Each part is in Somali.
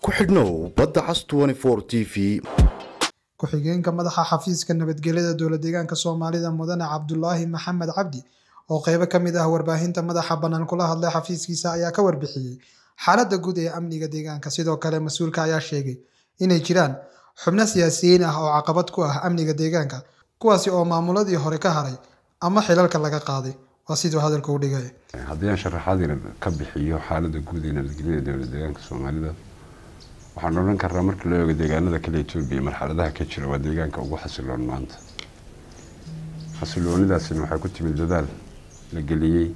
ku xidhnow badda cas t v ku-xigeenka madaxa xafiiska nabadgelyada dowlad deegaanka soomaalida mudane cabdulaahi maxamed cabdi oo qeybo ka mid ah warbaahinta madaxa bannaan kula hadlay xafiiskiisa ayaa ka warbixiyey xaaladda guud ee amniga deegaanka sidoo kale mas-uulka ayaa sheegay inay jiraan xubno siyaasiyiin ah oo caqabad ku ah amniga deegaanka kuwaasi oo maamuladii hore ka haray ama xilalka laga qaaday waa siduu hadalka u dhigay haddii aan sharaxaad yar ka bixiyo xaaladda guud ee nabadgelyada dowlad deegaanka soomaalida waxaan odhan karnaa marka la eego deegaanada kale etoobiya marxaladaha ka jira waa deegaanka ugu xasiloon maanta xasiloonidaasina waxaa ku timid dadaal la geliyey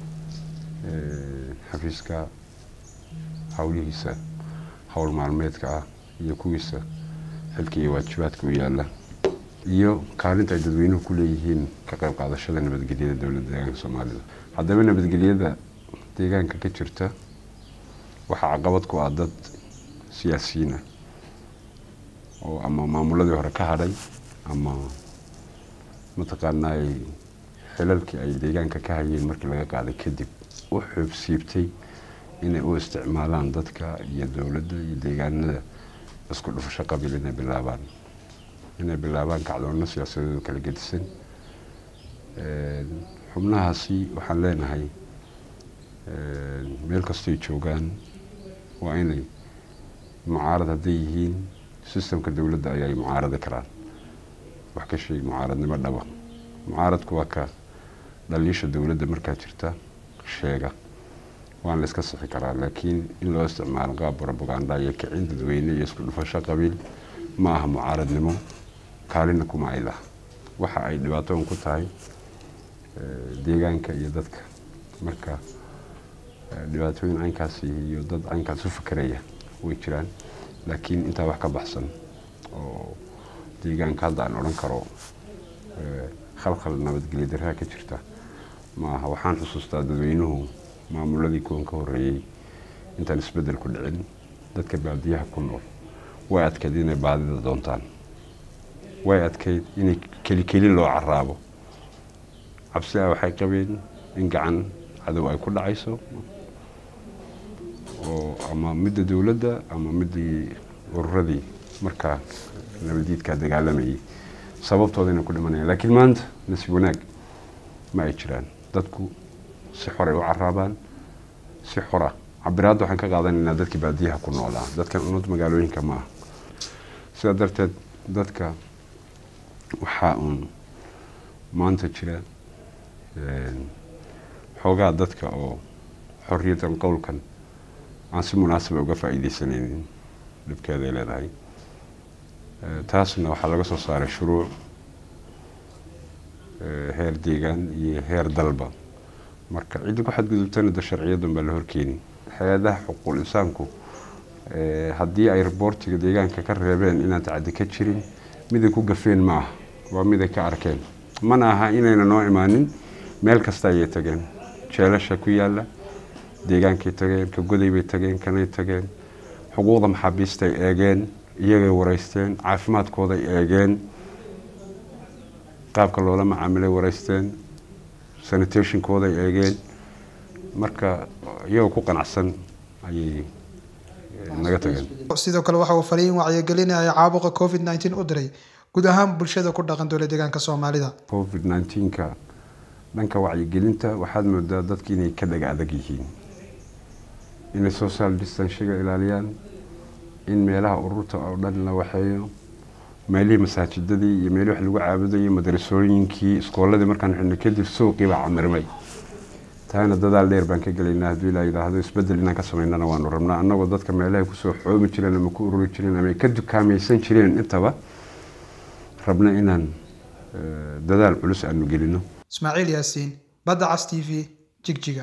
xafiiska howlihiisa howl maalmeedka ah iyo kuwiisa xilka iyo waajibaadka u yaala iyo kaalinta ay dadweynuhu ku leeyihiin ka qayb qaadashada nabadgelyada dowladda deegaanka soomaalida haddaba nabadgelyada deegaanka ka jirta waxaa caqabad ku ah dad siyaasiyiin ah oo ama maamuladii hore ka hadhay ama mataqaanaa xilalkii ay deegaanka ka hayeen markii laga qaaday kadib u xoobsiibtay inay u isticmaalaan dadka iyo dowladda iyo deegaanada isku dhufasho qabiil inay bilaabaan inay bilaabaan kacdoonno siyaasadeedu kala gedisan xubnahaasi waxaan leenahay meel kastoy joogaan waa inay mucaarad hadday yihiin sistamka dowladda ayay mucaaradi karaan wax ka sheeg mucaaradnimo dhaba mucaaradku waa ka dhaliisha dowladda markaa jirta sheega waan la iska sixi karaa laakiin in loo isticmaalo qaab propaganda iyo kicin dadweyne iyo isku dhufasho qabiil ma aha mucaaradnimo kaalina kuma ay laha waxa ay dhibaatoon ku tahay deegaanka iyo dadka marka dhibaatooyin caynkaasi iyo dad caynkaas u fakeraya way jiraan laakiin intaa wax ka baxsan oo deegaanka hadda aan odhan karo khalkhal nabadgelyo darraa ka jirta ma aha waxaan xusuustaa dadweynuhu maamuladii kuwan ka horeeyey intaan isbeddel ku dhicin dadka baadiyaha ku nool way adkayd inay baadida doontaan way adkayd inay keli keli loo caraabo cabsi ah waxay qabeen in gacan cadow ay ku dhacayso oo ama midda dowladda ama middii ururadii markaa nabadiidkaa dagaalamayay sababtooda inay ku dhimanayaan laakiin maanta nasiib wanaag ma ay jiraan dadku si xoray u caraabaan si xora cabiraadda waxaan ka qaadanaynaa dadkii baadiyaha ku noolaa dadkan unad magaalooyinka ma aha sidaa darteed dadka waxaa uun maanta jira xoogaa dadka oo xorriyadan qowlkan aan si munaasaba uga faa'iideysanaynin dhibkeeday leedahay taasna waxaa laga soo saaray shuruuc heer deegaan iyo heer dalba marka ciddi ku xadgudubtana da sharciyadan baa la horkeeni hay-adaha xuquuqul insaanku haddii ay riboortiga deegaanka ka reebeen inaan tacadi ka jirin miday ku gafeen ma aha waa miday ka arkeen mana aha inayna noo imaanin meel kasta ayay tageen jeelasha ku yaalla deegaankay tageen ka goday bay tageen kanay tageen xuquuqda maxaabiistay eegeen iyagay wareysteen caafimaadkooday eegeen qaabka loola macaamilay wareysteen sanitationkooday eegeen marka iyagoo ku qanacsan ayay naga tageen sidoo kale waxa uu fariin wacyigelinaya caabuqa covid nneteen u diray guud ahaan bulshada ku dhaqan dowlad deegaanka soomaalida covid nneteenka dhanka wacyigelinta waxaad moodaa dadki inay ka dhaga adag yihiin inay social distanshiga ilaaliyaan in meelaha ururta oo dhan la waxeeyo meelihii masaajidadii iyo meelihii wax lagu caabudayay madarasooyinkii iskooladii markaan xidhnay kadib suuqii baa camirmay taana dadaal dheer baan ka gelaynaa hadduu ilaa yidhaahdo isbeddel inaan ka samaynana waanu rabnaa annagoo dadka meelahay kusoo xoomi jireen ama ku ururi jireen ama ay ka dukaamaysan jireen intaba rabna inaan dadaal culus aanu gelino ismaaciil yaasiin badda cas t v jigjiga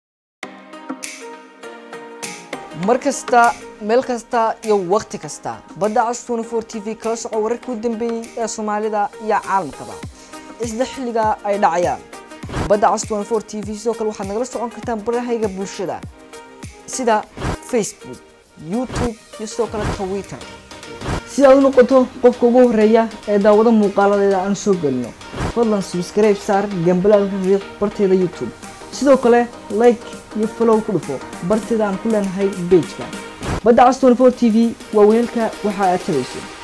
mar kasta meel kasta iyo wakhti kasta badda cas t t v kala soco wararkii u dambeeyey ee soomaalida iyo caalamkaba isla xilliga ay dhacayaan badda cas t v sidoo kale waxaad nagala socon kartaan barahayga bulshada sida facebook youtube iyo sidoo kale twitter si aad u noqoto qofka ugu horeeya ee daawado muuqaaladeeda aan soo gelino fadlan subscribe saar gambalaalka riiq barteeda youtube sidoo kale like iyo follow ku dhufo barteeda aan ku leenahay pageka badda cas 24 t v waa weelka waxa aad tabayso